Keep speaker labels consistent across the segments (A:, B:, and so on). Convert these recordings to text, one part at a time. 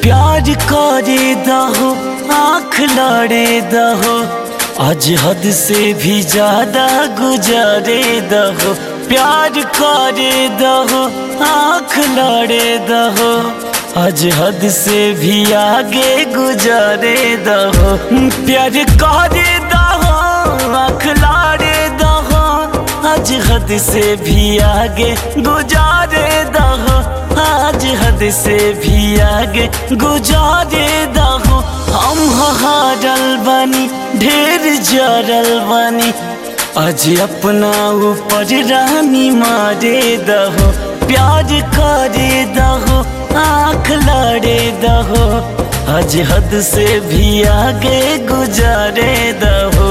A: प्यार करे दहो आँख लड़े दहो आज हद से भी ज्यादा गुजारे दहो प्यार करे दहो आँख लड़े दहो आज हद से भी आगे गुजारे दहो प्यार करे दहो आँख लड़े दहो आज हद से भी आगे गुजारे दहो आज हद से भी आगे गुजारे दहो हम हारल बनी ढेर जरल बनी आज अपना ऊपर रानी मारे दहो प्यार करे दहो आँख लड़े दहो आज हद से भी आगे गुजारे दहो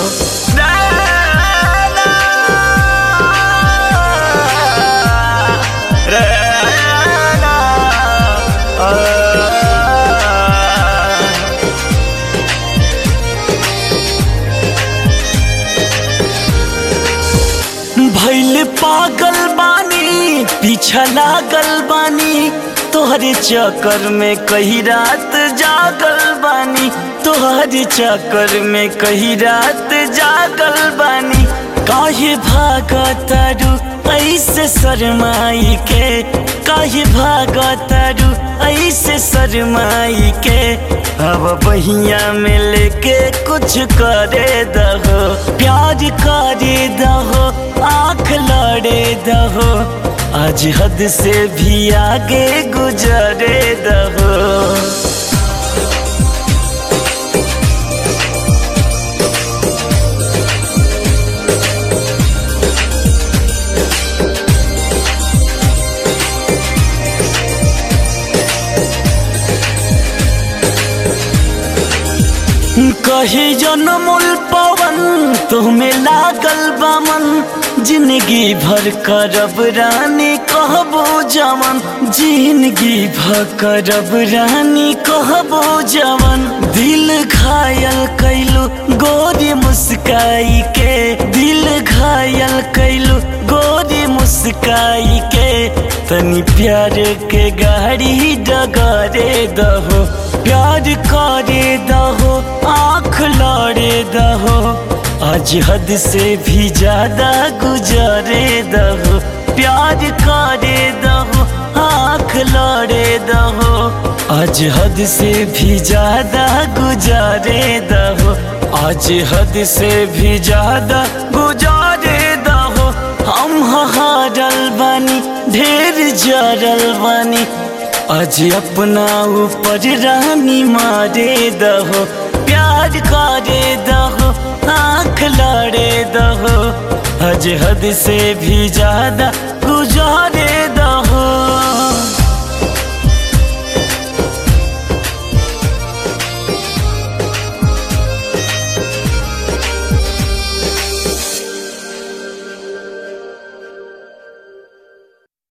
A: भैल पागल बानी पीछा लागल बानी तोहरे चक्कर में कही रात जागल बानी तोहरे चक्कर में कही रात जागल बानी काहे भागतारू ऐसे शरमाई के काहे भागतारू ऐसे शरमाई के अब बहिया में लेके कुछ करे दहो प्यार करे दहो आँख लड़े दहो आज हद से भी आगे गुजरे दहो कहे जनमुल पवन तुम्हें लागल बामन जिंदगी भर करब रानी कहबो जवन जिंदगी भर करब रानी कहबो जवन दिल घायल कैलू गोरी मुस्काई के दिल घायल कैलू गोरी मुस्काई के तनी प्यार के गाड़ी डगरे दहो प्यार करे दहो आँख लड़े दहो आज हद से भी ज्यादा गुजारे दहो प्यार करे दहो आँख लड़े दहो आज हद से भी ज्यादा गुजारे दहो आज हद से भी ज्यादा गुजारे दहो हम हारल बानी ढेर जरल बानी आज अपना ऊपर रानी मारे दहो प्यार करे दहो आँख लड़े दहो आज हद से भी ज्यादा गुजार